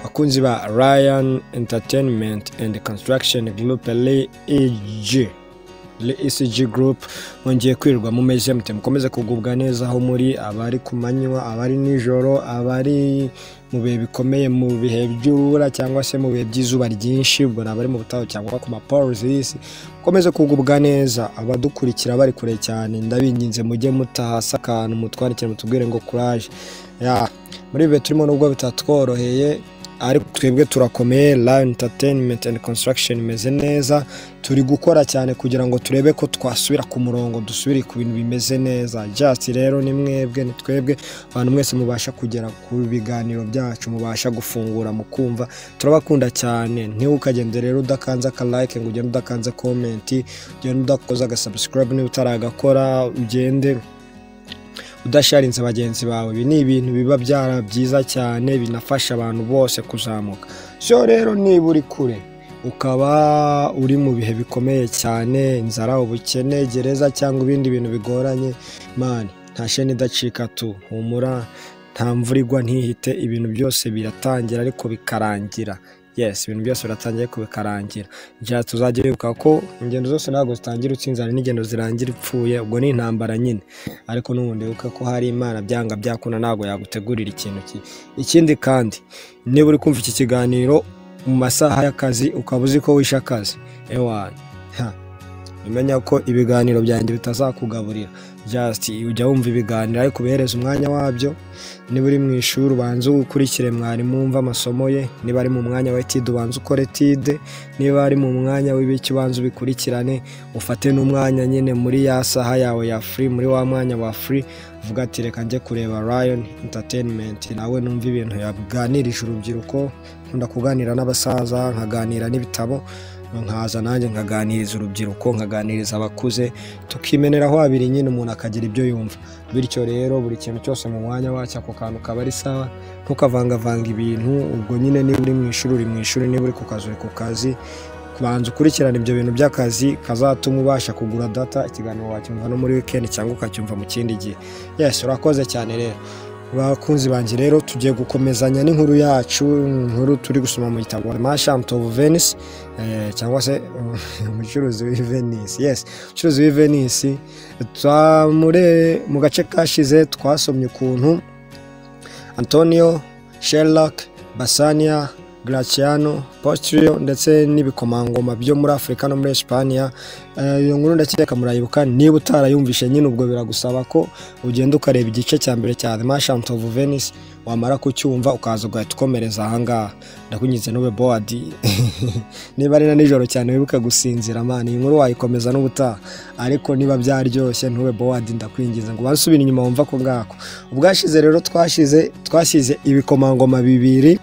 abakunzi ba ryan entertainment and construction group reg ECG Group mwongeye kwirirwa mumeze mute mukomeze kugubwa neza aho muri abari ku manywa abari nijoro abari mu bihe bikomeye mu bihe by'urubura cyangwa se mu bihe by'izuba ryinshi ubwo nabari mu butayu cyangwa ku maporuzi y'isi mukomeze kugubwa neza abadukurikira bari kure cyane ndabinginze mujye mutahasi akantu mutwandikire mutubwire ngo kuraje ya muri ibi bihe turimo nubwo bitatworoheye ariko twebwe turakomeye Lion entertainment and construction imeze neza turi gukora cyane kugira ngo turebe ko twasubira ku murongo dusubire ku bintu bimeze neza just rero ni mwebwe ni twebwe abantu mwese mubasha kugera ku biganiro byacu mubasha gufungura mukumva turabakunda cyane ntiwe ukagenda rero udakanze aka like ngo ugende udakanze comment ugende udakoze aga subscribe niba utaragakora ugende udasharinze bagenzi bawe ibi ni ibintu biba byara byiza cyane binafasha abantu bose kuzamuka so rero niba uri kure ukaba uri mu bihe bikomeye cyane inzara ubukene gereza cyangwa ibindi bintu bigoranye mani nta sheni idacika tu humura nta mvura igwa ntihite ibintu byose biratangira ariko bikarangira yes ibintu byose biratangiye kubikarangira njya tuzajya bibuka ko ingendo zose ntabwo zitangira utsinze hari n'ingendo zirangira upfuye ubwo ni intambara nyine ariko n'ubundi wibuka ko hari imana byanga byakunda ntabwo yagutegurira ikintu kibi ikindi kandi niba uri kumva iki kiganiro mu masaha y'akazi ukaba uzi ko wishe akazi ewana umenya ko ibiganiro byanjye bitazakugaburira just ujya wumva ibiganiro ariko ubihereza umwanya wabyo niba uri mu ishuri ubanza ukurikire mwarimu wumva amasomo ye niba ari mu mwanya wa etide ubanza ukore etide niba ari mu mwanya w'ibiki ubanza ubikurikirane ufate n'umwanya nyine muri ya saha yawe ya free muri wa mwanya wa free uvuga ati reka njye kureba Lion entertainment nawe numva ibintu yaganirije urubyiruko nkunda kuganira n'abasaza nkaganira n'ibitabo nkaza nanjye nkaganiriza urubyiruko nkaganiriza abakuze tukimeneraho abiri nyine umuntu akagira ibyo yumva bityo rero buri kintu cyose mu mwanya wacyo ako kantu kaba ari sawa ntukavangavanga ibintu ubwo nyine niba uri mu ishuri uri mu ishuri niba uri ku kazi uri ku kazi kubanza ukurikirana ibyo bintu by'akazi kazatuma ubasha kugura data ikiganiro wacyumva no muri wikendi cyangwa ukacyumva mu kindi gihe yesi urakoze cyane rero bakunzi banjye rero tugiye gukomezanya n'inkuru yacu inkuru turi gusoma mu gitabo mashant of venice cyangwa se umucuruzi w'ivenisi yesi umucuruzi w'ivenisi mu gace kashize twasomye ukuntu antonio sherlock basania Graciano Posturio ndetse n'ibikomangoma byo muri Afurika no muri Espanya iyo nkuru ndakeka murayibuka niba utarayumvishe nyine ubwo biragusaba ko ugenda ukareba igice cya mbere cya The Merchant of Venice wamara kucyumva ukaza ugahita ukomereza ahangaha ndakunyize nube bowadi niba ari na nijoro cyane wibuke gusinzira mani iyi nkuru wayikomeza n'ubutaha ariko niba byaryoshye ntube bowadi ndakwingiza ngo wasubire inyuma wumva ko ngako ubwashize rero twashize twasize ibikomangoma bibiri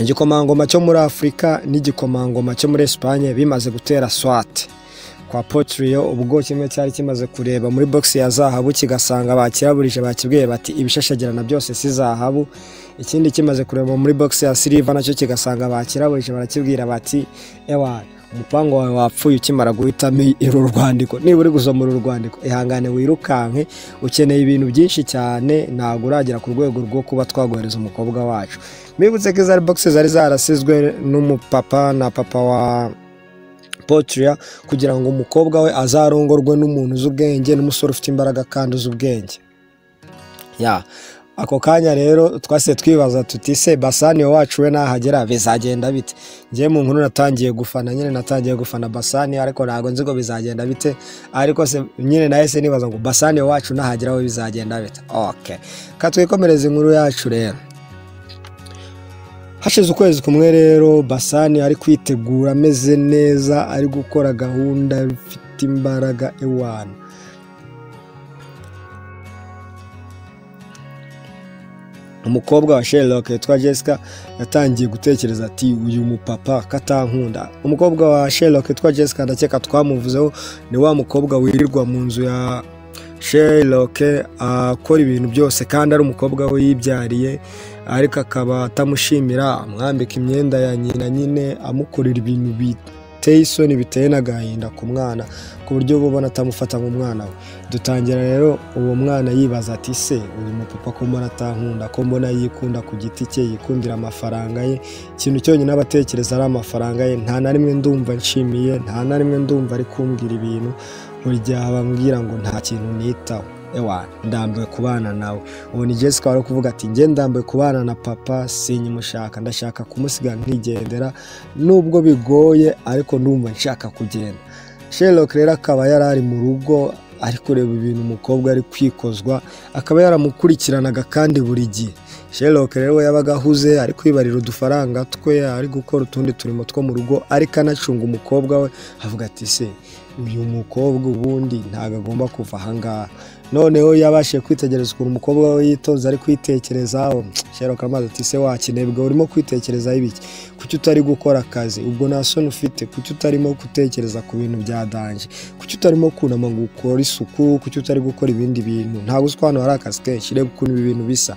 igikomangoma cyo muri afurika n'igikomangoma cyo muri esipanye bimaze gutera swate kwa potiriyo ubwo kimwe cyari kimaze kureba muri bogisi ya zahabu kigasanga bakiraburije bakibwiye bati ibishashagirana byose si zahabu ikindi kimaze kureba muri bogisi ya siriva nacyo kigasanga bakiraburije barakibwira bati ewana umupangu wawe wapfuye ukimara guhitamo uru rwandiko niba uri gusoma uru rwandiko ihangane wirukanke ukeneye ibintu byinshi cyane ntabwo uragera ku rwego rwo kuba twagohereza umukobwa wacu mwibutse ko izo ari bogisi zari zarasizwe n'umupapa na papa wa potiriya kugira ngo umukobwa we azarongorwe n'umuntu uzi ubwenge n'umusore ufite imbaraga kandi uzi ubwenge ako kanya rero twase twibaza tuti se basani wacu we nahagera bizagenda bite ngewe mu nkuru natangiye gufana nyine natangiye gufana basani ariko ntabwo nzi ko bizagenda bite ariko se nyine nahise nibaza ngo basani wacu nahagera we bizagenda bite ok katwikomereza inkuru yacu rero hashize ukwezi kumwe rero basani ari kwitegura ameze neza ari gukora gahunda ifite imbaraga ewana umukobwa wa sherlock witwa jessica yatangiye gutekereza ati uyu mupapa katankunda umukobwa wa sherlock witwa jessica ndakeka twamuvuzeho ni wa mukobwa wirirwa mu nzu ya sherlock akora ibintu byose kandi ari umukobwa we yibyariye ariko akaba atamushimira amwambika imyenda ya nyina nyine amukorera ibintu biteye isoni biteye n'agahinda ku mwana ku buryo uba ubona atamufata nk'umwana we dutangira rero uwo mwana yibaza ati se uyu mupapa ko mbona atankunda ko mbona yikunda ku giti cye yikundira amafaranga ye ikintu cyonyine aba atekereza ari amafaranga ye nta na rimwe ndumva nshimiye nta na rimwe ndumva ari kumbwira ibintu buri gihe aba ambwira ngo nta kintu nitaho ewa ndambiwe kubana nawe ubu ni jessica wari kuvuga ati njye ndambiwe kubana na papa sinyimushaka ndashaka kumusiga nkigendera nubwo bigoye ariko ndumva nshaka kugenda sherlock rero akaba yari ari mu rugo ari kureba ibintu umukobwa ari kwikozwa akaba yaramukurikiranaga kandi buri gihe sherlock rero we yabaga ahuze ari kwibarira udufaranga twe ari gukora utundi turimo two mu rugo ariko anacunga umukobwa we avuga ati se uyu mukobwa ubundi ntabwo agomba kuva ahangaha noneho yabashije kwitegereza ukuntu umukobwa we yitonze ari kwitekerezaho sherlock amazi ati se wakinebwe urimo kwitekerezaho ibiki kuki utari gukora akazi ubwo nta soni ufite kuki utarimo gutekereza ku bintu bya danje kuki utarimo kunama ngo ukore isuku kuki utari gukora ibindi bintu ntabwo uzi ko hano hari akazi kenshi reba ukuntu ibi bintu bisa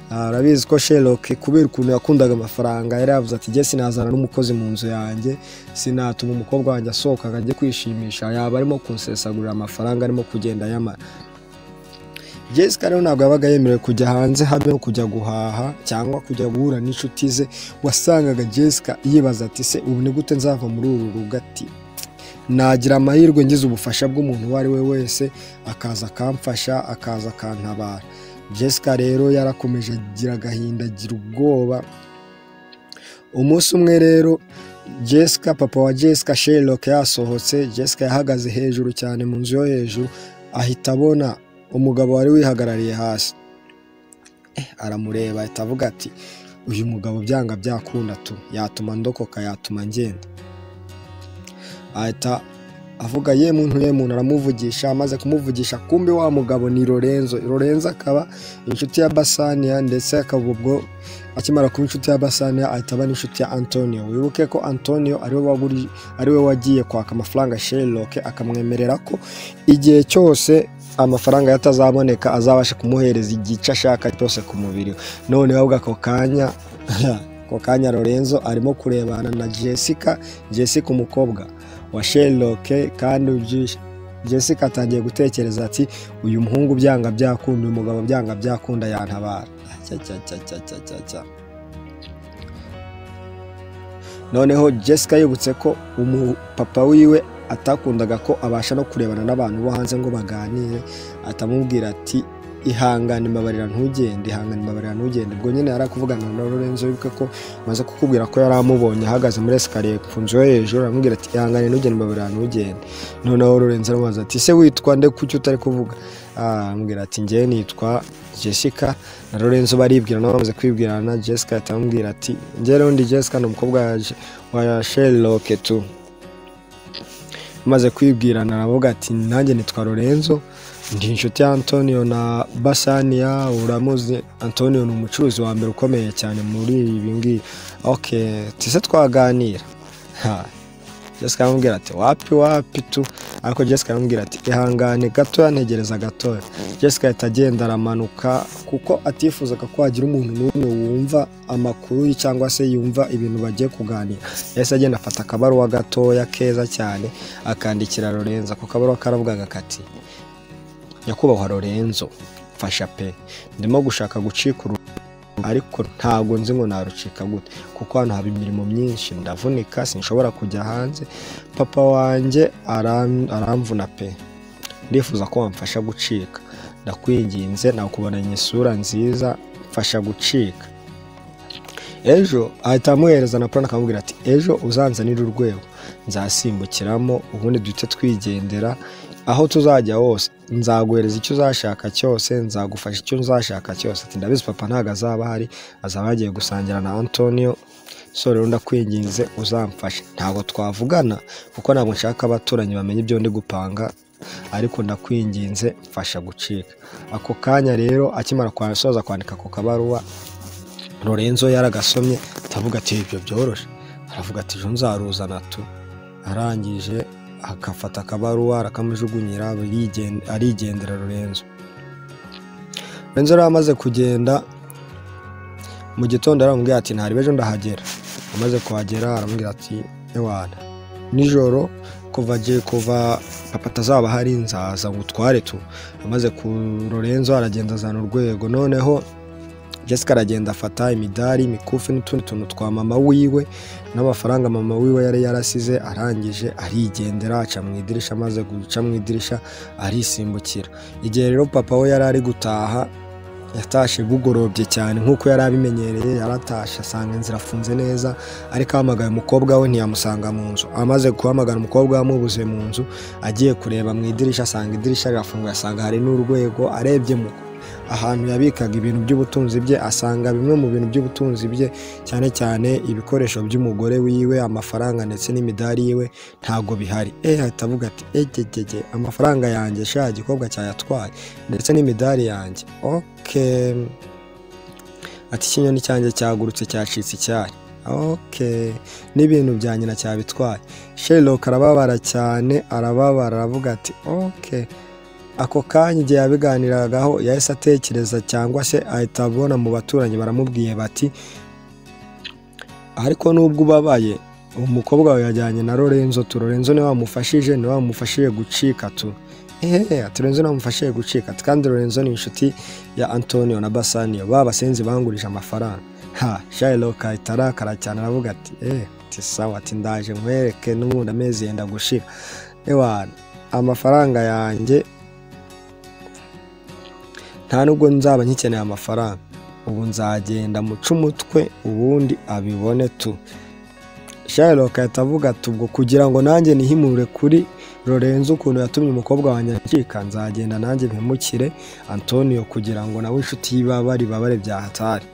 arabizi ko sherlock kubera ukuntu yakundaga amafaranga yari yavuze ati jye sinazana n'umukozi mu nzu yanjye sinatuma umukobwa wanjye asohoka ngo ajye kwishimisha yaba arimo kunsesagurira amafaranga arimo kugenda ayamara jessica rero ntabwo yabaga yemerewe kujya hanze habe no kujya guhaha cyangwa kujya guhura n'inshuti ze wasangaga jessica yibaza ati se ubu ni gute nzava muri uru rugati nagira amahirwe ngize ubufasha bw'umuntu uwo ari we wese akaza akamfasha akaza akantabara jessica rero yarakomeje agira agahinda agira ubwoba umunsi umwe rero jessica papa wa jessica sherlock yasohotse jessica yahagaze hejuru cyane mu nzu yo hejuru ahita abona umugabo wari wihagarariye hasi aramureba ahita avuga ati uyu mugabo byanga byakunda tu yatuma ndokoka yatuma ngenda ahita avuga ye muntu ye muntu aramuvugisha amaze kumuvugisha kumbe wa mugabo ni lorenzo lorenzo akaba inshuti ya basaniya ndetse akaba ubwo akimara kuba inshuti ya basaniya ahita aba n'inshuti ya antonio wibuke ko antonio ariwe wagiye kwaka amafaranga sherlock akamwemerera ko igihe cyose amafaranga yatazaboneka azabasha kumuhereza igice ashaka cyose ku mubiri we none ahubwo ako kanya ako kanya lorenzo arimo kurebana na jessica jessica umukobwa wa sherlock kandi ubyishye jessica atangiye gutekereza ati uyu muhungu byanga byakunda uyu mugabo byanga byakunda yantabara noneho jessica yibutse ko umupapa wiwe atakundaga ko abasha no kurebana n'abantu bo hanze ngo baganire atamubwira ati ihangane imabarira ntugende ihangane imabarira ntugende ubwo nyine yari akuvugana na lorenzo wibuke ko amaze kukubwira ko yari amubonye ahagaze muri esikariye ku nzu yo hejuru aramubwira ati ihangane ntugende imabarira ntugende noneho lorenzo aramubaza ati ese witwa nde kuki utari kuvuga aramubwira ati ngewe nitwa jessica na lorenzo baribwira nabo bamaze kwibwirana jessica atamubwira ati ngewe n'undi jessica ni umukobwa wa sherlock tu maze kwibwirana aravuga ati nanjye nitwa lorenzo ndi inshuti ya antonio na basaniya uramuzi antonio ni umucuruzi wa mbere ukomeye cyane muri ibi ngibi oke tise twaganira jessica aramubwira ati wapi wapi tu ariko jessica aramubwira ati ihangane gatoya ntegereza gatoya jessica ahita agenda aramanuka kuko atifuzaga ko hagira umuntu n'umwe wumva amakuru cyangwa se yumva ibintu bagiye kuganira yahise agenda afata akabaruwa gatoya keza cyane akandikira lorenzo ako kabaruwa karavugaga kati nyakubahwa lorenzo mfasha pe ndimo gushaka gucika uru ariko ntabwo nzi ngo narucika gute kuko hano haba imirimo myinshi ndavunika sinshobora kujya hanze papa wanjye aramvuna pe ndifuza ko wamfasha gucika ndakwinginze nakubonanye isura nziza mfasha gucika ejo ahita amuhereza na purani akamubwira ati ejo uzanzanire urwego nzasimbukiramo ubundi duhite twigendera aho tuzajya hose nzaguhereza icyo uzashaka cyose nzagufasha icyo uzashaka cyose ati ndabizi papa ntabwo azaba ahari azaba yagiye gusangira na antonio sore rero ndakwinginze uzamfashe ntabwo twavugana kuko ntabwo nshaka abaturanyi bamenya ibyo ndi gupanga ariko ndakwinginze mfasha gucika ako kanya rero akimara kwasoza kwandika ku kabaruwa lorenzo yaragasomye atavuga ati ibyo byoroshye aravuga ati ejo nzaruzana tu arangije akafata akabaruwa arakamujugunyira arigendera Lorenzo Lorenzo rero amaze kugenda mu gitondo aramubwira ati ntarebe ejo ndahagera amaze kuhagera aramubwira ati ewana nijoro kuva agiye kuva papa atazaba hari nzaza ngutware tu amaze ku Lorenzo aragenda azana urwego noneho Jessica aragenda afata imidari imikufi n'utundi tuntu twa mama wiwe n'amafaranga mama wiwe yari yarasize arangije arigendera aca mu idirisha amaze guca mu idirisha arisimbukira igihe rero papa we yari ari gutaha yatashe bugorobye cyane nk'uko yari abimenyereye yaratashe asanga inzira afunze neza ariko ahamagaye umukobwa we ntiyamusanga mu nzu amaze guhamagara umukobwa amubuze mu nzu agiye kureba mu idirisha asanga idirisha rirafunguye asanga hari n'urwego arebye mu ahantu yabikaga ibintu by'ubutunzi bye asanga bimwe mu bintu by'ubutunzi bye cyane cyane ibikoresho by'umugore wiwe amafaranga ndetse n'imidari yiwe ntabwo bihari eh ahita avuga ati egegege amafaranga yanjye sha igikobwa cyayatwaye ndetse n'imidari yanjye oke ati ikinyoni cyanjye cyagurutse cyacitse icyari oke n'ibintu bya nyina cyabitwaye sheroka arababara cyane arababara aravuga ati oke ako kanya igihe yabiganiragaho yahise atekereza cyangwa se ahita abona mu baturanyi baramubwiye bati ariko nubwo ubabaye umukobwa wawe yajyanye na Lorenzo tu Lorenzo niwe wamufashije niwe wamufashije gucika tu ehehe ati Lorenzo niwe wamufashije gucika ati kandi Lorenzo ni inshuti ya Antonio na Bassanio ba basenzi bangurije amafaranga ha Shylock ahita arakara cyane aravuga ati eh ati sawa ati ndaje nkwereke n'ubundi amezi yenda gushira ewana amafaranga yanjye nta nubwo nzaba nkikeneye amafaranga ubu nzagenda muca umutwe ubundi abibone tu Shylock ahita avuga ati ubwo kugira ngo nanjye nihimure kuri Lorenzo ukuntu yatumye umukobwa wanjye acika nzagenda nanjye mpemukire Antonio kugira ngo nawe inshuti y'ibabari babare bya hatari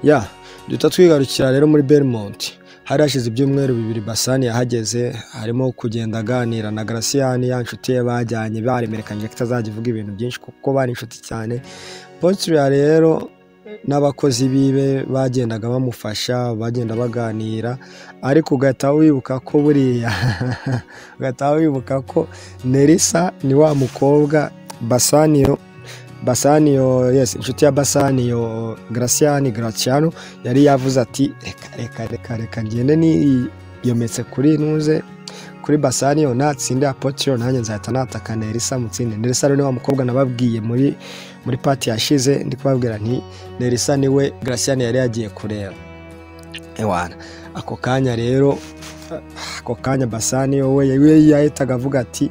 ya duhita twigarukira rero muri Belmont hari hashize ibyumweru bibiri basani yahageze harimo kugenda aganira na garasiyani ya nshuti ye bajyanye baremerekanye ko itazajya ivuga ibintu byinshi kuko bari inshuti cyane potiriya rero n'abakozi bibe bagendaga bamufasha bagenda baganira ariko ugahita wibuka ko buriya ugahita wibuka ko nerisa ni wa mukobwa basaniyo basaniyo yes inshuti ya basaniyo garasiyani garaciyano yari yavuze ati reka reka reka reka ngende niyometse kuri ntuze kuri basaniyo natsindira potiro nanjye nzahita nataka nerisa mutsinde nerisa rero ni wa mukobwa nababwiye muri muri pati yashize ndi kubabwira nti nerisa niwe garasiyani yari yagiye kureba ewana ako kanya rero ako kanya basaniyo we yahitaga avuga ati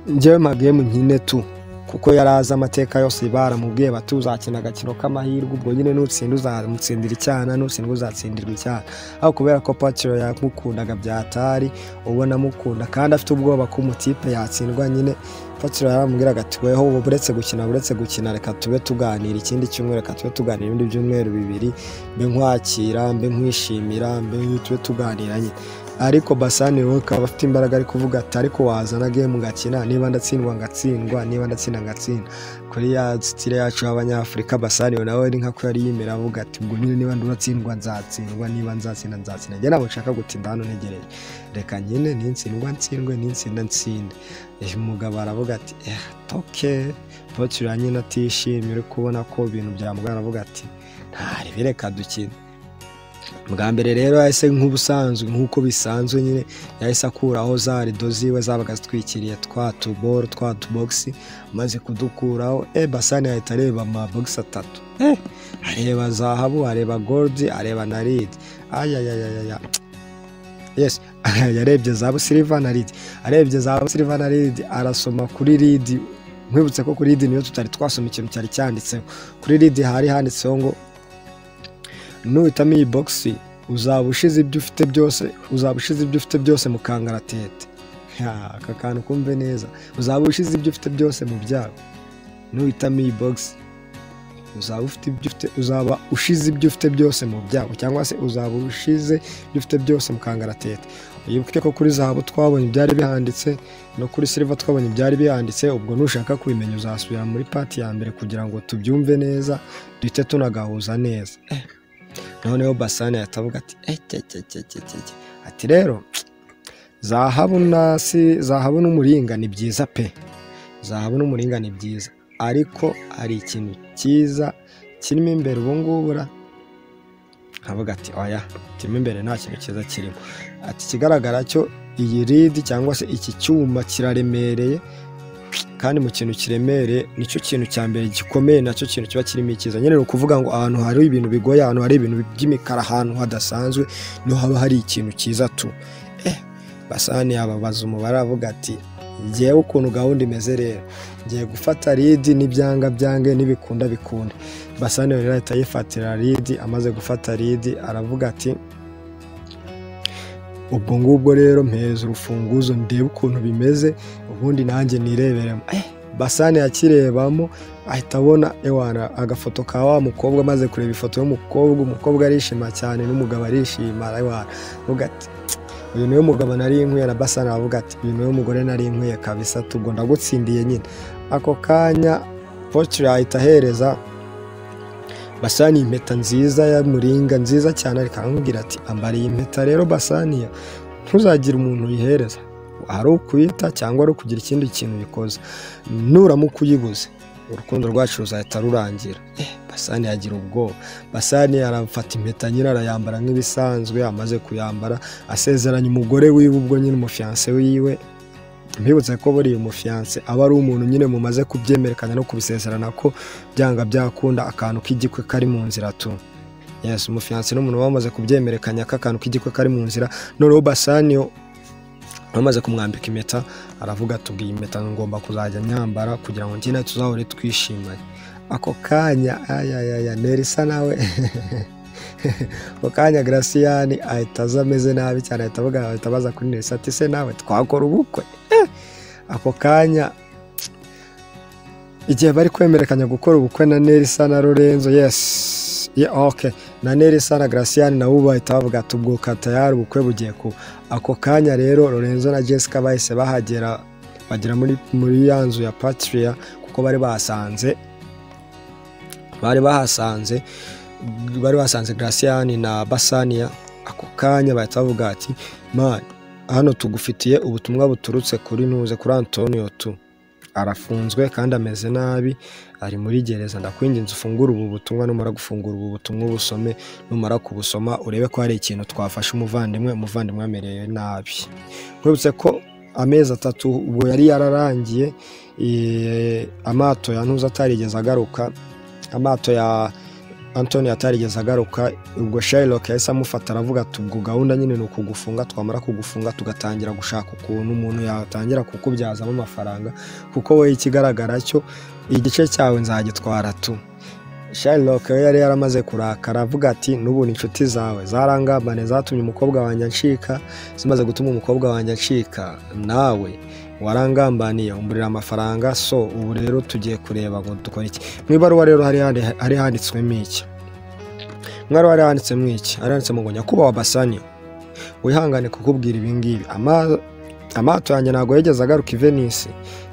njyewe magemu nyine tu kuko yari azi amateka yose baramubwiye bati uzakina agakino k'amahirwe ubwo nyine n'utsinda uzamutsindira icyana n'utsindwa uzatsindirwa icyana ariko kubera ko patiro yamukundaga byatari ubona amukunda kandi afite ubwoba ko umutipe yatsindwa nyine patiro yaramubwiraga ati weho ubu uretse gukina uretse gukina reka tube tuganira ikindi cyumweru reka tube tuganira ibindi byumweru bibiri mbe nkwakira mbe nkwishimira mbe tube tuganira nyine ariko basani wowe ukaba afite imbaraga ari kuvuga ati ariko wazana gemu ngakina niba ndatsindwa ngatsindwa niba ndatsinda ngatsinda kuri ya sitire yacu y'abanyafurika basani nawe ni nkako yari yemera avuga ati ubwo nyine niba nduratsindwa nzatsindwa niba nzatsinda nzatsinda njye ntabwo nshaka gutinda hano ntegereje reka nyine nintsindwa ntsindwe nintsinda ntsinde umugabo aravuga ati eh toke potiro nyine atishimye uri kubona ko ibintu byamugara aravuga ati ntarebe reka dukine bwa mbere rero yahise nk'ubusanzwe nk'uko bisanzwe nyine yahise akuraho za rido ziwe zabaga zitwikiriye twa tuboro twa tubogisi amaze kudukuraho eh basani yahita areba amabogisi atatu eh areba zahabu areba goludi areba na ridi ayayayaya yes yarebye zahabu siliva na ridi arebye zahabu siliva na ridi arasoma kuri ridi nkwibutse ko kuri ridi niyo tutari twasoma ikintu cyari cyanditseho kuri ridi hari handitseho ngo nuhitamo iyi bogisi uzaba ushize ibyo ufite byose uzaba ushize ibyo ufite byose mu kangaratete aka kantu kumve neza uzaba ushize ibyo ufite byose mu byago nuhitamo iyi bogisi uzaba ufite ibyo ufite uzaba ushize ibyo ufite byose mu byago cyangwa se uzaba ushize ibyo ufite byose mu kangaratete wibuke ko kuri zahabu twabonye ibyari bihanditse no kuri silva twabonye ibyari bihanditse ubwo nushaka kubimenya uzasubira muri pati ya mbere kugira ngo tubyumve neza duhite tunagahuza neza noneho basani yahita avuga ati ekekekekeke ati rero zahabu nasi zahabu n'umuringa ni byiza pe zahabu n'umuringa ni byiza ariko hari ikintu cyiza kirimo imbere ubungubura nkavuga ati oya kirimo imbere nta kintu cyiza kirimo ati ikigaragara cyo iyi ridi cyangwa se iki cyuma kiraremereye kandi mu kintu kiremereye nicyo kintu cya mbere gikomeye nacyo kintu kiba kirimo icyiza nyine ni ukuvuga ngo ahantu hari ibintu bigoye ahantu hari ibintu by'imikara ahantu hadasanzwe niho haba hari ikintu cyiza tu eh basani yababaza umubare avuga ati ngewe ukuntu gahunda imeze rero ngiye gufata ridi n'ibyanga byange n'ibikunda bikunda basani rero ahita yifatira ridi amaze gufata ridi aravuga ati ubwo ngubwo rero mpereza urufunguzo ndebe ukuntu bimeze ubundi nanjye nireberemo Eh, basani yakirebamo ahita abona ewana agafoto ka wa mukobwa amaze kureba ifoto y'umukobwa umukobwa arishima cyane n'umugabo arishima ewana avuga ati "Tsk, uyu niwe mugabo nari inkwiye na basani aravuga ati uyu niwe mugore nari inkwiye kabisa tubwo ndagutsindiye nyine ako kanya potire ahita ahereza basani impeta nziza ya muringa nziza cyane ariko aramubwira ati ambara iyi mpeta rero basani ntuzagire umuntu uyihereza ari ukuyita cyangwa ari ukugira ikindi kintu uyikoza nuramuka uyibuze urukundo rwacu ruzahita rurangira Eh, basani yagira ubwoba basani arafata impeta nyine arayambara nk'ibisanzwe amaze kuyambara asezeranya umugore wiwe ubwo nyine umufiyanse wiwe mbibutse ko buriya umufiyanse aba ari umuntu nyine mumaze kubyemerekanya no kubisezerana ko byanga byakunda akantu k'igikwe kari mu nzira tu yes umufiyanse n'umuntu bamaze kubyemerekanya ko akantu k'igikwe kari mu nzira noneho basaniyo bamaze kumwambika impeta aravuga ati ubwo iyi impeta ngomba kuzajya nyambara kugira ngo njye nawe tuzahore twishimanye ako kanya ayayaya nerisa nawe ako kanya garasiyani ahita aza ameze nabi cyane ahita avuga ahita abaza kuri nerisa ati se nawe twakora ubukwe Eh, ako kanya igihe bari kwemerekanya gukora ubukwe na nerisa na lorenzo yes Yeah, okay. na nerisa na garasiyani nabo bahita bavuga ati ubwo katayari ubukwe bugiye kuba ako kanya rero lorenzo na jessica bahise bahagera bagera muri muri ya nzu ya patriya kuko bari bahasanze bari bahasanze bari bahasanze garasiyani na basaniya ako kanya bahita bavuga ati man hano tugufitiye ubutumwa buturutse kuri ntuze kuri antonio tu arafunzwe kandi ameze nabi ari muri gereza ndakwinginze ufungure ubu butumwa numara gufungura ubu butumwa ubusome numara kubusoma urebe ko hari ikintu twafashe umuvandimwe umuvandimwe amerewe nabi nkwibutse ko amezi atatu ubwo yari yararangiye eh, amato ya ntuza atarigeze agaruka amato ya antoni atarigeze agaruka ubwo Shylock yahise amufata aravuga ati ubwo gahunda nyine ni ukugufunga twamara kugufunga tugatangira gushaka ukuntu umuntu yatangira kukubyazamo amafaranga kuko wowe ikigaragara cyo igice cyawe nzagitwara tu Shylock we yari yaramaze kurakara avuga ati n'ubundi inshuti zawe zarangambane zatumye umukobwa wanjye acika zimaze gutuma umukobwa wanjye acika nawe warangambaniye umburira amafaranga so ubu rero tugiye kureba ngo dukore iki mu ibaruwa rero hari handi- hari handitswemo iki mwari wari handitsemo iki hari handitsemo ngo nyakubahwa basani wihangane kukubwira ibi ngibi Ama- amato yanjye ntabwo yigeze agaruka i venisi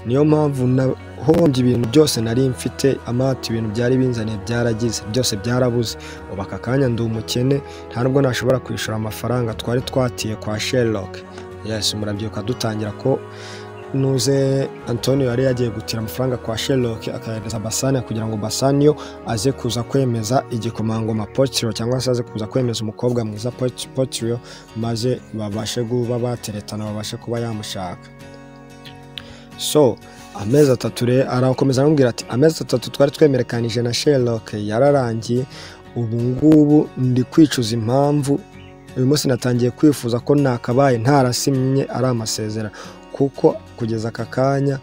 niyo mpamvu nahombye ibintu byose nari mfite amato ibintu byari binzaniye byaragize byose byarabuze ubu aka kanya ndi umukene nta nubwo nashobora kwishyura amafaranga twari twatiye kwa sherlock yes murabyibuka dutangira ko nuze antonio yari yagiye gutira amafaranga kwa sherlock akayahereza basani kugira ngo basaniyo aze kuza kwemeza igikomangoma potiro cyangwa se aze kuza kwemeza umukobwa mwiza potiro maze babashe kuba bateretana babashe kuba yamushaka so amezi atatu rero arakomeza aramubwira ati amezi atatu twari twemerekanije na sherlock yararangiye ubu ngubu ndi kwicuza impamvu uyu munsi natangiye kwifuza ko nakabaye ntarasimye ari amasezerano kuko kugeza aka kanya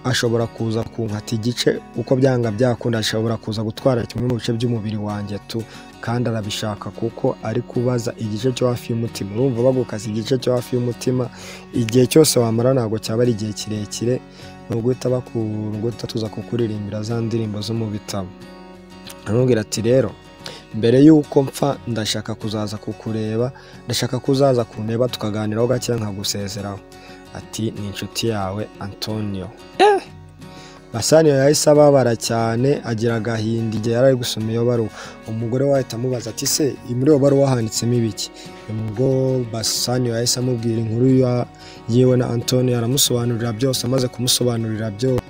ashobora kuza kunkata igice uko byanga byakunda ashobora kuza gutwara kimwe mu bice by'umubiri wanjye tu kandi arabishaka kuko ari kubaza igice cyo hafi y'umutima urumva bagukaza igice cyo hafi y'umutima igihe cyose wamara ntabwo cyaba ari igihe kirekire ni uguhita bakura uguhita tuza kukuririmbira za ndirimbo zo mu bitabo aramubwira ati rero mbere y'uko mpfa ndashaka kuzaza kukureba ndashaka kuzaza kundeba tukaganiraho gake nkagusezeraho ati ni inshuti yawe antonio basani yahise ababara cyane agira agahinda igihe yari ari gusoma iyo baruwa umugore we ahita amubaza ati se iyi muri iyo baruwa handitsemo ibiki ubwo basani yahise amubwira inkuru ya- yiwe na antonio aramusobanurira byose amaze kumusobanurira byose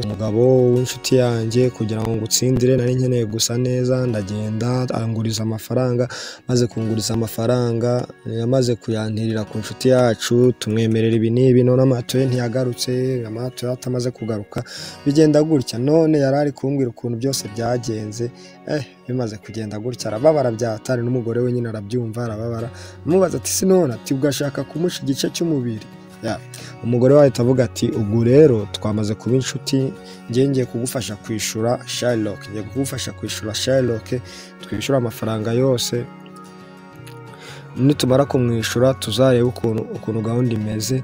umugabo w'inshuti yanjye kugira ngo ngutsindire nari nkeneye gusa neza ndagenda anguriza amafaranga maze kunguriza amafaranga yamaze kuyantirira ku nshuti yacu tumwemerera ibi n'ibi none amatoye ntiyagarutse amatoye atamaze kugaruka bigenda gutya none yari ari kumbwira ukuntu byose byagenze eh bimaze kugenda gutya arababara byatari n'umugore we nyine arabyumva arababara amubaza ati sinone ati ugashaka kumusha igice cy'umubiri Ya. umugore we ahita avuga ati ubwo rero twamaze kuba inshuti njye ngiye kugufasha kwishyura Shylock ngiye kugufasha kwishyura Shylock twishyura amafaranga yose nitumara kumwishyura tuzarebe ukuntu ukuntu gahunda imeze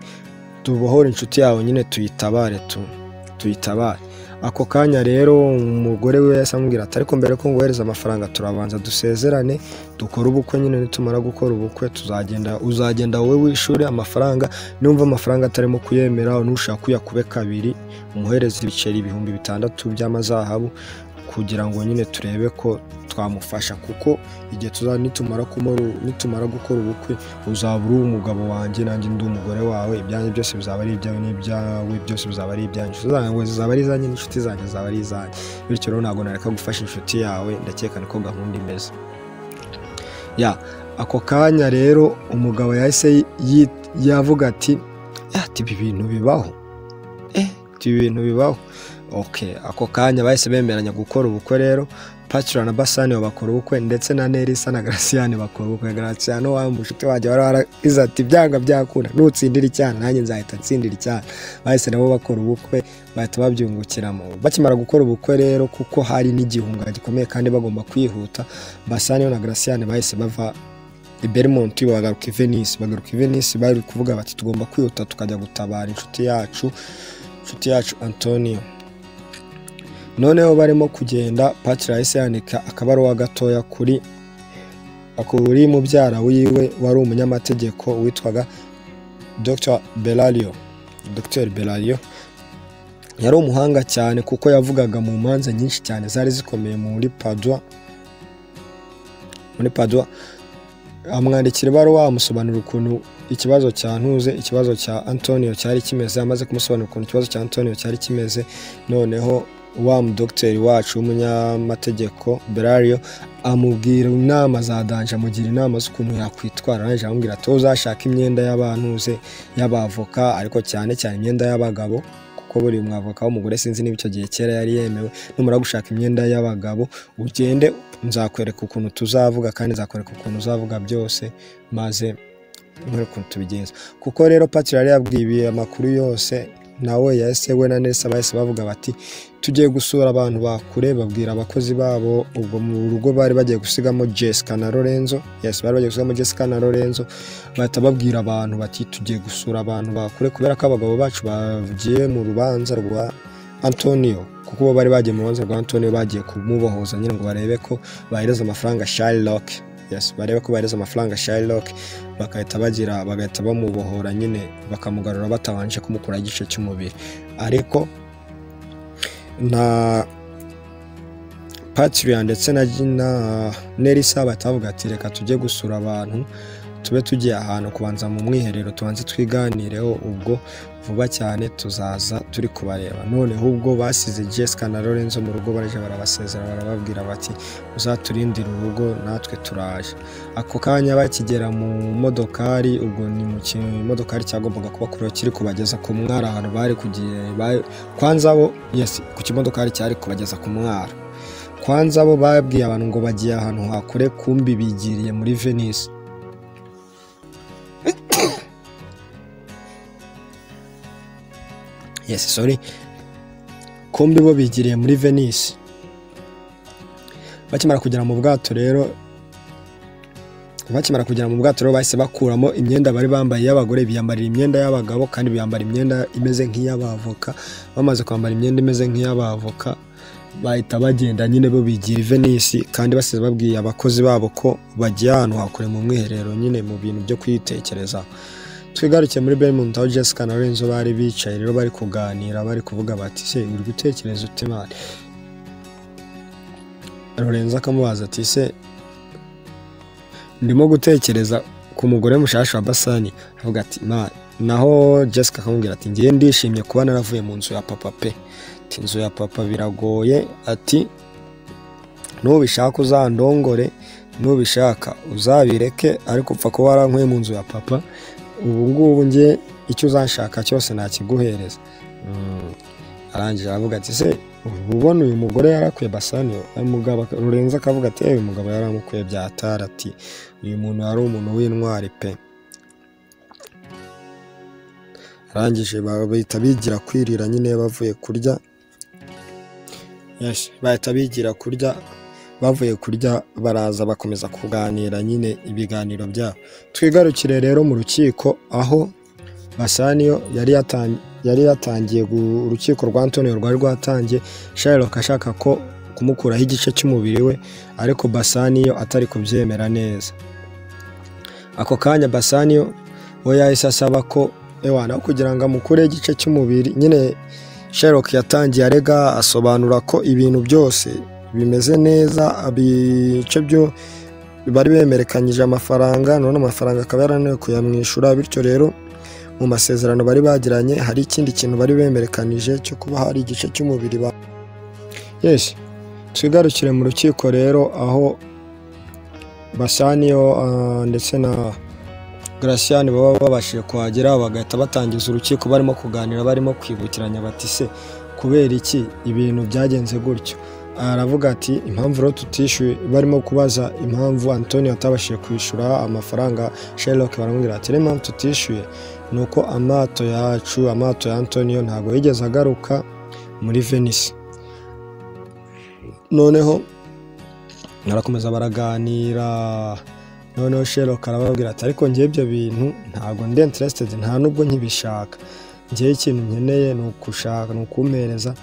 tubohore inshuti yawe nyine tuyitabare tu tuyitabare ako kanya rero umugore we yahise amubwira ati ariko mbere ko nguhereza amafaranga turabanza dusezerane dukore ubukwe nyine nitumara gukora ubukwe tuzagenda uzagenda wowe wishyure amafaranga numva amafaranga atarimo kuyemera nushaka uyakube kabiri umuhereza ibiceri ibihumbi bitandatu by'amazahabu kugira ngo nyine turebe ko twamufasha kuko igihe tuza nitumara kumara- nitumara gukora ubukwe uzaba uri umugabo wanjye nanjye ndi umugore wawe ibyanjye byose bizaba ari ibyawe n'ibyawe byose bizaba ari ibyanjye inshuti zanjye zizaba ari izanjye n'inshuti zanjye zizaba ari izanjye bityo rero ntabwo nareka gufasha inshuti yawe ndakeka niko gahunda imeze ya ako kanya rero umugabo yahise yi- yavuga ati "Eh, ati ibi bintu bibaho eh ati ibi bintu bibaho ok ako kanya bahise bemeranya gukora ubukwe rero pacura na basani bakora ubukwe ndetse na nerisa na garasiyani bakora ubukwe garasiyani wambu inshuti wanjye wari waragize ati byanga byakunda nutsindira icyana nanjye nzahita ntsindira icyana bahise nabo bakora ubukwe bahita babyungukiramo bakimara gukora ubukwe rero kuko hari n'igihunga gikomeye kandi bagomba kwihuta basani na garasiyani bahise bava i Belmont bagaruka i Venice bagaruka i Venice bari kuvuga bati tugomba kwihuta tukajya gutabara inshuti yacu inshuti yacu Antonio noneho barimo kugenda patira yahise yandika akabaruwa gatoya kuri kuri mubyara wiwe wari umunyamategeko witwaga Dr Belario Dr Belario yari umuhanga cyane kuko yavugaga mu manza nyinshi cyane zari zikomeye muri Padua muri Padua amwandikira ibaruwa amusobanurira ukuntu ikibazo cya ntuze ikibazo cya antonio cyari kimeze amaze kumusobanurira ukuntu ikibazo cya antonio cyari kimeze noneho wa mudogiteri wacu w'umunyamategeko berario amubwira inama za danje amugira inama z'ukuntu yakwitwara arangije amubwira ati "Wowe uzashaka imyenda y'abantuze y'abavoka ariko cyane cyane imyenda y'abagabo kuko buri mwavoka w'umugore sinzi niba icyo gihe kera yari yemewe numara gushaka imyenda y'abagabo ugende nzakwereka ukuntu tuzavuga kandi nzakwereka ukuntu uzavuga byose maze nkwereke ukuntu tubigenza kuko rero patira yari yabwiye amakuru yose nawe yahise we na nesa bahise bavuga bati tugiye gusura abantu bakure babwira abakozi babo ubwo mu rugo bari bagiye gusigamo jessica na lorenzo yes bari bagiye gusigamo jessica na lorenzo bahita babwira abantu bati tugiye gusura abantu bakure kubera ko abagabo bacu bagiye mu rubanza rwa antonio kuko bo bari bagiye mu rubanza rwa antonio bagiye kumubohoza nyine ngo barebe ko bahereza amafaranga shylock yes barebe ko bahereza amafaranga shylock bagahita bagira bagahita bamubohora nyine bakamugarura batabanje kumukura igice cy'umubiri ariko na patria ndetse na na nerisa bahita bavuga ati reka tujye gusura abantu tube tugiye ahantu kubanza mu mwiherero tubanze twiganireho ubwo vuba cyane tuzaza turi kubareba noneho ubwo basize jessica na lorenzo mu rugo baraje barabasezera barababwira bati uzaturindire urugo natwe turaje ako kanya bakigera mu modokari ubwo ni mu kimodokari cyagombaga kuba kure kiri kubageza ku mwara ahantu bari kugiye ba- kwanza bo yes ku kimodokari cyari kubageza ku mwara kwanza bo babwiye abantu ngo bagiye ahantu hakure kumbi bigiriye muri venice yes sorry kumbi bo bigiriye muri venice bakimara kugera mu bwato rero bakimara kugera mu bwato rero bahise bakuramo imyenda bari bambaye y'abagore biyambarira imyenda y'abagabo kandi biyambara imyenda imeze nk'iy'abavoka bamaze kwambara imyenda imeze nk'iy'abavoka bahita bagenda nyine bo bigira i Venice kandi basize babwiye abakozi babo ko bagiye ahantu hakure mu mwiherero nyine mu bintu byo kwitekereza twigarukiye muri Belmont aho Jessica na Lorenzo bari bicaye rero bari kuganira bari kuvuga bati se uri gutekereza ute mani Lorenzo akamubaza ati se ndimo gutekereza ku mugore mushasha wa basani avuga ati mani naho jessica akamubwira ati ngewe ndishimye kuba naravuye mu nzu ya papa pe ati inzu ya papa biragoye ati nubishaka uzandongore nubishaka uzabireke ariko upfa kuba warankuye mu nzu ya papa ubu ngubu nge icyo uzashaka cyose nakiguhereza Mm. arangije aravuga ati se ubu ubona uyu mugore yarakwiye basani umugabo aka- rurenze akavuga ati "Eh, uyu mugabo yaramukwiye byatara ati uyu muntu yari umuntu w'intwari pe arangije ba- bahita bigira kwirira nyine bavuye kurya Yes, bahita bigira kurya bavuye kurya baraza bakomeza kuganira nyine ibiganiro byabo twigarukire rero mu rukiko aho basaniyo yari yatan- yari yatangiye gu- urukiko rwa antonio rwari rwatangiye sherlock ashaka ko kumukuraho igice cy'umubiri we ariko basaniyo atari kubyemera neza ako kanya basaniyo we yahise asaba ko ewana aho kugira ngo amukureho igice cy'umubiri nyine sherlock yatangiye arega asobanura ko ibintu byose bimeze neza ibice byo bari bemerekanyije amafaranga none amafaranga akaba yarananiwe kuyamwishyura bityo rero mu masezerano bari bagiranye hari ikindi kintu bari bemerekanije cyo kuba hari igice cy'umubiri ba yes twigarukire mu rukiko rero aho basaniyo ah, ndetse na garasiyani baba babashije kuhagera bagahita batangiza urukiko barimo kuganira barimo kwibukiranya bati se kubera iki ibintu byagenze gutyo aravuga ati impamvu rero tutishyuye barimo kubaza impamvu antonio atabashije kwishyura amafaranga sherlock baramubwira ati rero impamvu tutishyuye ni uko amato yacu amato ya antonio ntabwo yigeze agaruka muri venice noneho barakomeza baraganira noneho sherlock arababwira ati ariko ngewe ibyo bintu ntabwo ndi interested nta nubwo nkibishaka ngewe ikintu nkeneye ni ukushaka ni ukumpereza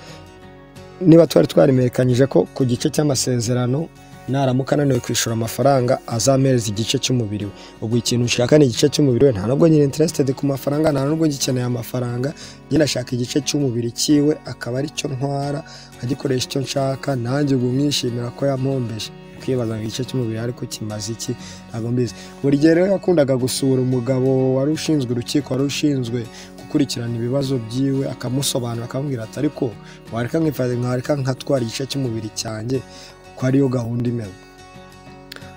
niba twari twarimerekanyije ko ku gice cy'amasezerano naramuka ananiwe kwishyura amafaranga azampereza igice cy'umubiri we ubwo ikintu nshaka ni igice cy'umubiri we nta nubwo nyine interested ku mafaranga nta nubwo gikeneye amafaranga nyine ashaka igice cy'umubiri cyiwe akaba aricyo ntwara nkagikoresha icyo nshaka nanjye ubwo mwishimira ko yampombeje kwibaza ngo igice cy'umubiri ariko kimaze iki ntabwo mbizi buri gihe rero yakundaga gusura umugabo wari ushinzwe urukiko wari ushinzwe gukurikirana ibibazo byiwe akamusobanura akamubwira ati ariko wareka nkifata nkareka nkatwara igice cy'umubiri cyanjye ko ariyo gahunda imeze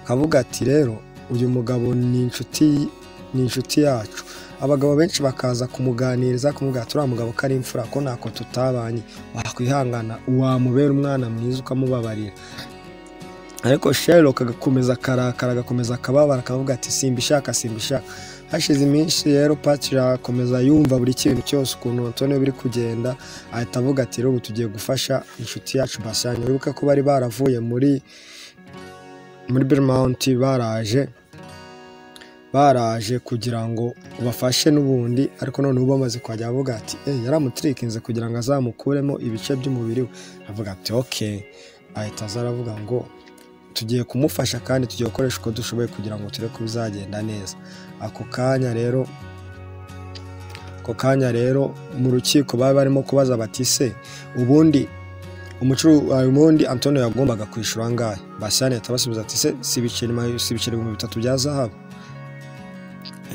akavuga ati rero uyu mugabo ni inshuti ni inshuti yacu abagabo benshi bakaza kumuganiriza kumubwira ati uriya mugabo ko ari imfura ko ntako tutabanye wakwihangana wamubera umwana mwiza ukamubabarira ariko sherlock agakomeza akarakara agakomeza akababara akavuga ati simbishaka simbishaka hashize iminsi rero patira akomeza yumva buri kintu cyose ukuntu antonio biri kugenda ahita avuga ati rero ubu tugiye gufasha inshuti yacu basani wibuke ko bari baravuye muri muri Belmont baraje baraje kugira ngo ubafashe n'ubundi ariko none ubu bamaze kuhajya avuga ati eh yaramutirikinze kugira ngo azamukuremo ibice by'umubiri we avuga ati ok ahita aza aravuga ngo tugiye kumufasha kandi tugiye gukoresha uko dushoboye kugira ngo turebe ko bizagenda neza ako kanya rero ako kanya rero mu rukiko bari barimo kubaza bati se ubundi umucuruzi ubundi antonio yagombaga kwishyura angahe basani ahita abasubiza ati se si ibiceri ma- si ibiceri ibihumbi bitatu bya zahabu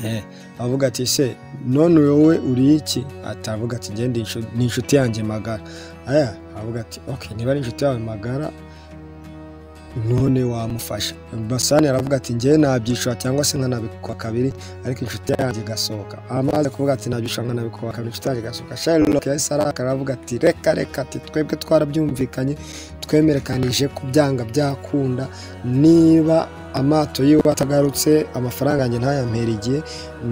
Eh, avuga ati se none wowe uri iki atavuga ati ngende ni inshuti yanjye magara aya avuga ati ok niba ari inshuti yawe magara none wamufasha basani aravuga ati ngewe nabyishura cyangwa se nkanabikuba kabiri ariko inshuti yanjye igasohoka amaze kuvuga ati nabyishura nkanabikuba kabiri inshuti yanjye igasohoka sherlock yahise arakara aravuga ati reka reka ati twebwe twarabyumvikanye twemerekanije ko byanga byakunda niba amato yiwe atagarutse amafaranga yanjye ntayampera igihe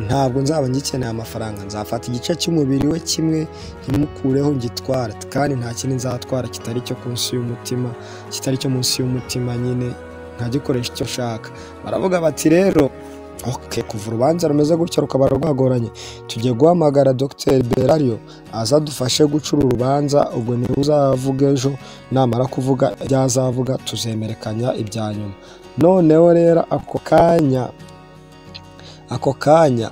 ntabwo nzaba ngikeneye amafaranga nzafata igice cy'umubiri we kimwe ntimukureho ngitwara kandi nta kindi nzatwara kitari cyo ku nsi y'umutima kitari cyo munsi y'umutima nyine nkagikoresha icyo nshaka baravuga bati rero ok kuva urubanza rumeze gutya rukaba rwagoranye tugiye guhamagara dr berario aza adufashe gucura urubanza ubwo niwe uzavuga ejo namara kuvuga ibyo azavuga tuzemerekanya ibya nyuma noneho rero ako kanya ako kanya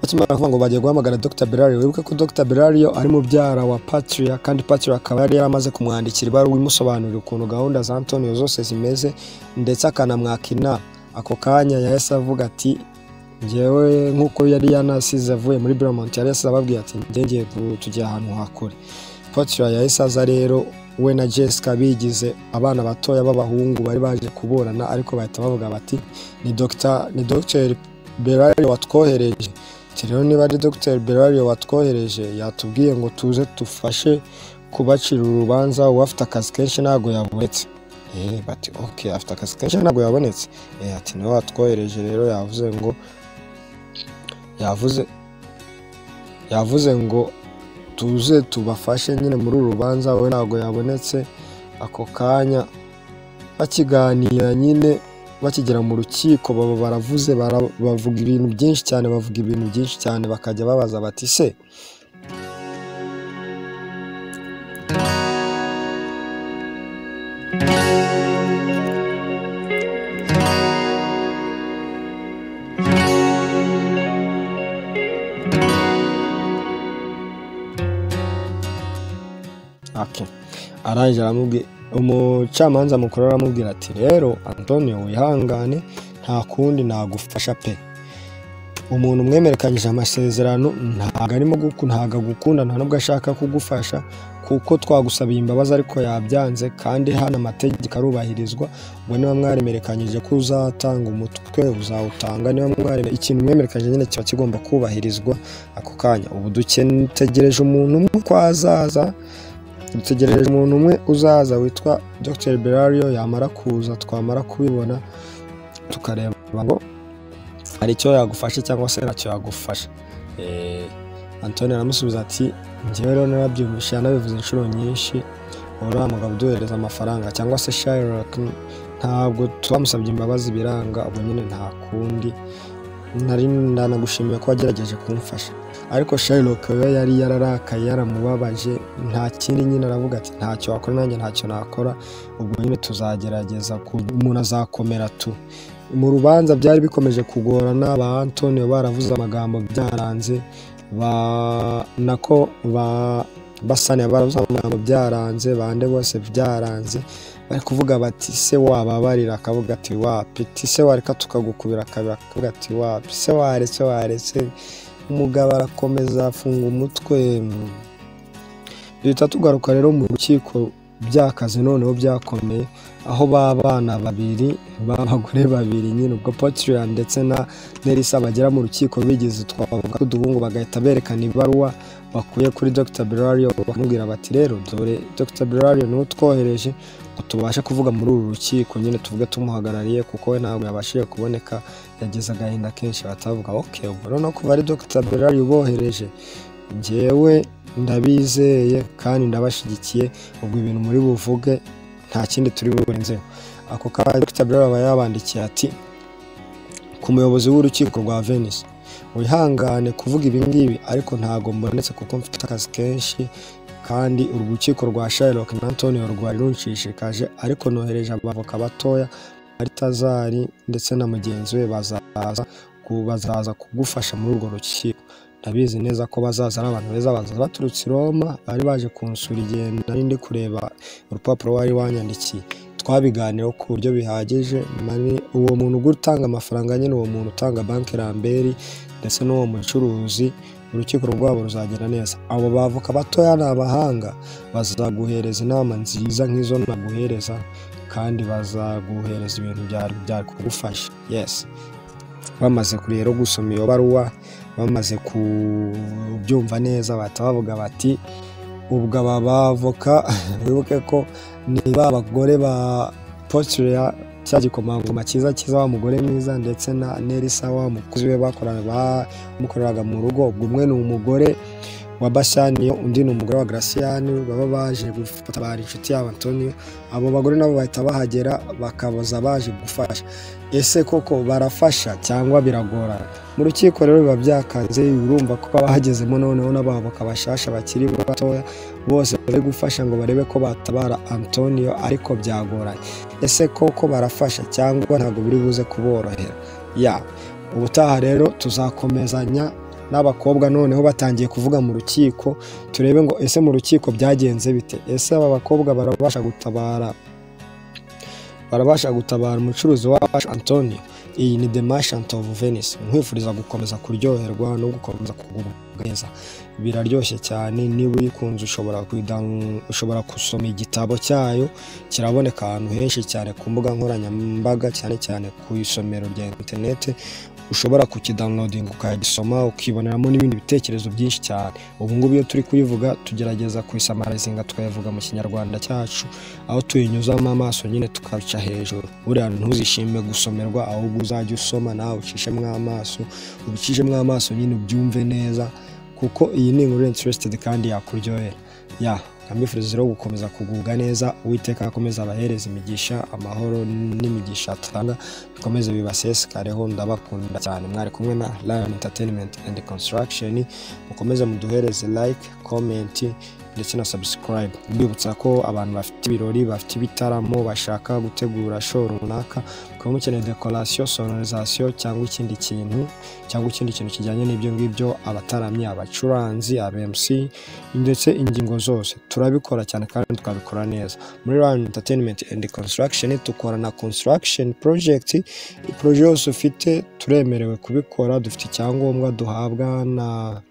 bakimara kuvuga ngo bagiye guhamagara Dr Berario wibuke ko Dr Berario ari mubyara wa Patria kandi Patria akaba yari yaramaze kumwandikira ibaruwa imusobanurira ukuntu gahunda za Antonio zose zimeze ndetse akanamwaka inama ako kanya yahise avuga ati ngewe nk'uko yari yanasize avuye muri Beaumont yari yasize ababwiye ati ngiye tugiye ahantu hakure Potifa yahise aza rero we na Jessica bigize abana batoya b'abahungu bari baje kuburana ariko bahita bavuga bati ni Dr ni Dr Berario watwohereje Ati rero niba ari Dr Berario watwohereje yatubwiye ngo tuze dufashe kubacira urubanza uwo afite akazi kenshi ntabwo yabonetse Eh, bati ok afite akazi kenshi ntabwo yabonetse Eh, ati niwe watwohereje rero yavuze ngo yavuze yavuze ngo tuze tubafashe nyine muri uru rubanza we ntabwo yabonetse ako kanya bakiganira nyine bakigera mu rukiko baba baravuze bara- bavuga ibintu byinshi cyane bavuga ibintu byinshi cyane bakajya babaza bati se ake arangije aramubwira umucamanza mukuru aramubwira ati rero antonio wihangane nta kundi nagufasha pe umuntu umwemerekanyije amasezerano ntabwo arimo guku- ntabwo agukunda nta nubwo ashaka kugufasha kuko twagusabiye imbabazi ariko yabyanze kandi hano amategeko arubahirizwa ubwo niba mwaremerekanyije ko uzatanga umutwe uzawutanga niba mwaremere ikintu mwemerekanyije nyine kiba kigomba kubahirizwa ako kanya ubu dutegereje umuntu umwe ko azaza dutegereje umuntu umwe uzaza witwa Dr Berario yamara kuza twamara kubibona tukareba ngo hari icyo yagufasha cyangwa se ntacyo yagufasha Eh, Antonio aramusubiza ati njyewe rero narabyumvise yanabivuze inshuro nyinshi uriya mugabo uduhereza amafaranga cyangwa se Shylock ntabwo twamusabye imbabazi biranga ubwo nyine nta kundi nari ndanagushimiye ko wagerageje kumfasha ariko Shylock we yari yararakaye yaramubabaje nta kindi nyine aravuga ati ntacyo wakora nanjye ntacyo nakora ubwo nyine tuzagerageza ku- umuntu azakomera tu mu rubanza byari bikomeje kugorana ba Antonio baravuze amagambo byaranze ba nako ba basaniye baravuze amagambo byaranze bande bose byaranze bari kuvuga bati se wababarira akavuga ati wapi ti se wareka tukagukubira akabira akavuga ati wapi se waretse waretse umugabo arakomeza afunga umutwe duhita tugaruka rero mu rukiko byakaze noneho byakomeye aho b'abana babiri b'abagore babiri nyine ubwo Patria ndetse na Nelisa bagera mu rukiko bigeze twavuga ko uduhungu bagahita berekana ibaruwa bakuye kuri Dr. Berario bakamubwira bati rero dore Dr. Berario niwe utwohereje ngo tubashe kuvuga muri uru rukiko nyine tuvuge tumuhagarariye kuko we ntabwo yabashije kuboneka yagize agahinda kenshi batavuga ok ubwo noneho kuva ari Dr. Berario ubohereje njyewe ndabizeye kandi ndabashyigikiye ubwo ibintu muri buvuge nta kindi turi burenzeho ako kanya Dr. Berario aba yabandikiye ati ku muyobozi w'urukiko rwa Venice wihangane kuvuga ibi ngibi ariko ntabwo mbonetse kuko mfite akazi kenshi kandi urukiko rwa Shylock na Antonio rwari runshishikaje ariko nohereje abavoka batoya Maritazari ndetse na mugenzi we bazaza ku- bazaza kugufasha muri urwo rukiko ndabizi neza ko bazaza ari abantu beza bazaza baturutse i Roma bari baje kunsura igihe nari ndi kureba urupapuro wari wanyandikiye twabiganiyeho ku buryo bihagije mani- uwo muntu ugura utanga amafaranga nyine uwo muntu utanga banki ramberi ndetse n'uwo mucuruzi urukiko rwabo ruzagera neza abo bavuka batoya ni abahanga bazaguhereza inama nziza nk'izo naguhereza kandi bazaguhereza ibintu byari byari kugufasha yesi bamaze kure rero gusoma iyo baruwa bamaze kubyumva neza bahita bavuga bati ubwo aba bavoka wibuke ko ni ba bagore ba potiriya cya gikomangoma cyiza cyiza wa mugore mwiza ndetse na nerisa wa mukozi we bakorana bamukoreraga mu rugo ubwo umwe ni umugore wa basaniyo undi ni umugore wa garasiyani baba baje gufata bari inshuti yabo antonio abo bagore nabo bahita bahagera bakabaza baje gufasha ese koko barafasha cyangwa biragorana mu rukiko rero biba byakaze urumva ko baba hagezemo noneho n'abavoka bashasha bakiri batoya bose bari gufasha ngo barebe ko batabara antonio ariko byagoranye ese koko barafasha cyangwa ntabwo biri buze kuborohera ya ubutaha rero tuzakomezanya n'abakobwa noneho batangiye kuvuga mu rukiko turebe ngo ese mu rukiko byagenze bite ese aba bakobwa barabasha gutabara barabasha gutabara umucuruzi wacu antonio iyi ni the merchant of venice nkwifuriza gukomeza kuryoherwa no gukomeza kugubwa neza biraryoshye cyane niba uyikunze ushobora kuyida- ushobora gusoma igitabo cyayo kiraboneka ahantu henshi cyane ku mbuga nkoranyambaga cyane cyane ku isomero rya interinete ushobora kukidownloadinga ukagisoma ukiboneramo n'ibindi bitekerezo byinshi cyane ubu ngubu iyo turi kuyivuga tugerageza kuyisamarizinga tukayivuga mu kinyarwanda cyacu aho tuyinyuzamo amaso nyine tukabica hejuru buriya ntuzishime gusomerwa ahubwo uzajya usoma nawe ucishemo amaso ubicishemo amaso nyine ubyumve neza kuko iyi ni inkuru interested kandi yakuryohera ya nkamwifuriza rero gukomeza kugubwa neza uwiteka akomeza abahereza imigisha amahoro n'imigisha atanga bikomeze bibasesekareho ndabakunda cyane mwari kumwe na lion entertainment and construction mukomeze muduhereze like comment ndetse na subscribe mbibutsa ko abantu bafite ibirori bafite ibitaramo bashaka gutegura show runaka ukaba mukeneye decoration sonorisation cyangwa ikindi kintu cyangwa ikindi kintu kijyanye n'ibyo ngibyo abataramyi abacuranzi abmc ndetse ingingo zose turabikora cyane kandi tukabikora neza muri Lion entertainment and construction dukora na construction project projet yose ufite turemerewe kubikora dufite icyangombwa duhabwa na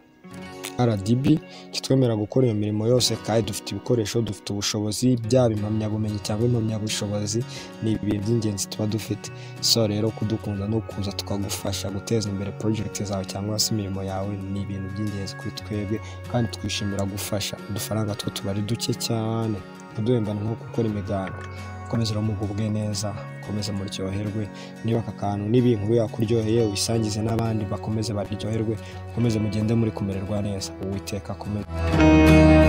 rdb kitwemerera gukora iyo mirimo yose kandi dufite ibikoresho dufite ubushobozi byaba impamyabumenyi cyangwa impamyabushobozi ni ibintu by'ingenzi tuba dufite so rero kudukunda no kuza tukagufasha guteza imbere project zawe cyangwa se imirimo yawe ni ibintu by'ingenzi kuri twebwe kandi twishimira gufasha udufaranga two tuba ari duke cyane ntiduhembane nko gukora imiganda mukomeze mugubwe neza mukomeze muryoherwe niba aka kantu niba iyi nkuru yakuryoheye uyisangize n'abandi bakomeze baryoherwe mukomeze mugende muri kumererwa neza uwiteka akomeze